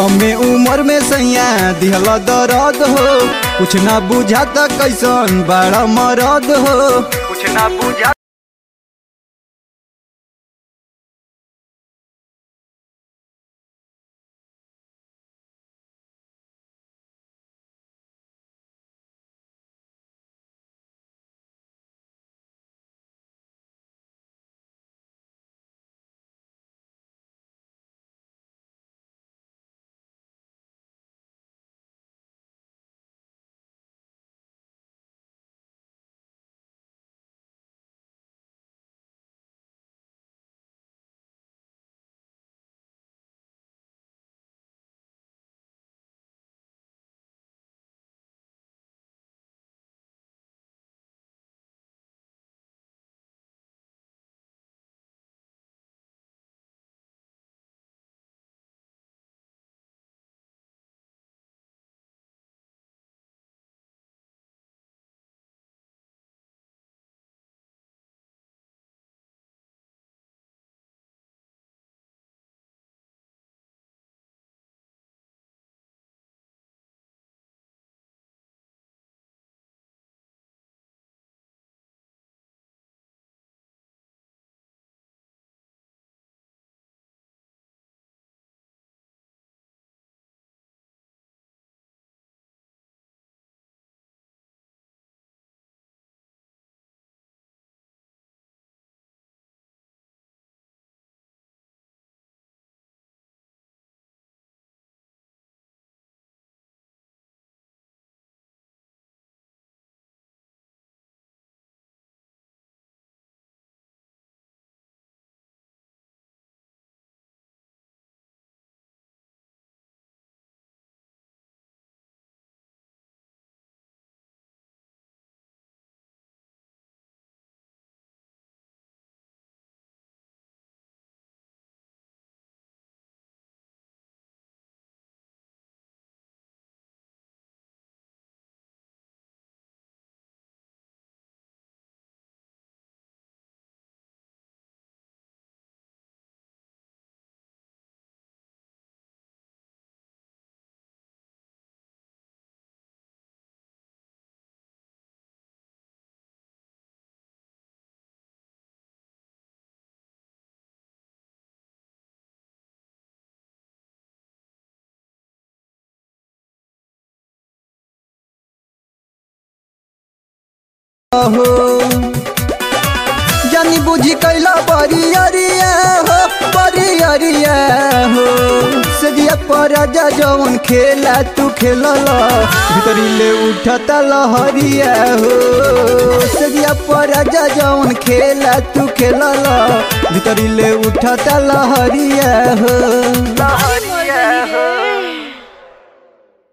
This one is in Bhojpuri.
कमे उम्र में सैया दिहल दर्द हो कुछ ना बुझाता कैसन बड़ा मरद हो कुछ ना बुझा हो जानी बुझी कैला बड़ी अरिया हो बड़ी अरिया हो सजिया पर जा जवन खेला तू खेलल भीतरी ले उठता लहरिया हो सजिया पर जा जवन खेला तू खेलल भीतरी ले उठता लहरिया हो लहरिया हो